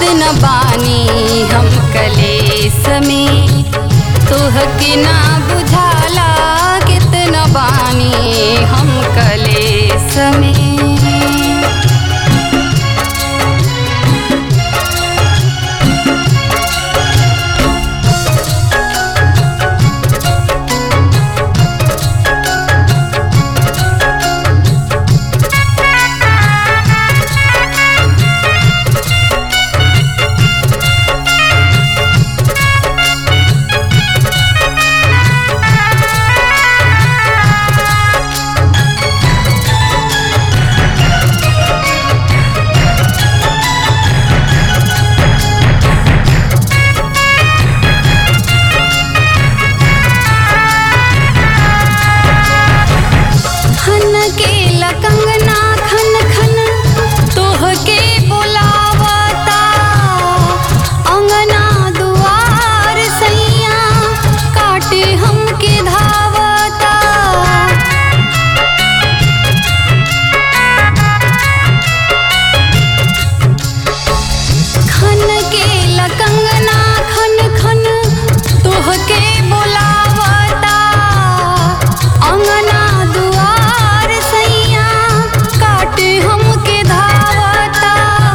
कितना बानी हम कलेस में तोहके ना बुझाला कितना बानी हम कलेस में खन के लकंगना खन खन तोहके बुलावता अंगना दुआर सैया काटे हमके धावता खन के लकंगना खन खन तोहके बुलावता अंगना दुआर सैया काटे हमके धावता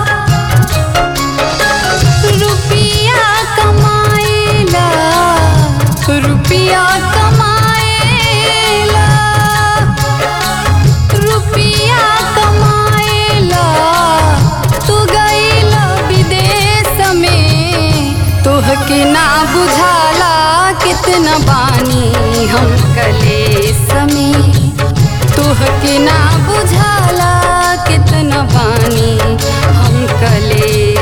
रुपिया कमाएला रुपिया कमाएला रुपिया कमाएला तू गईला विदेश में तोहके ना बुझाला कितना बानी हम कलेस में तोहके ना बुझाला कितना बानी हम कलेस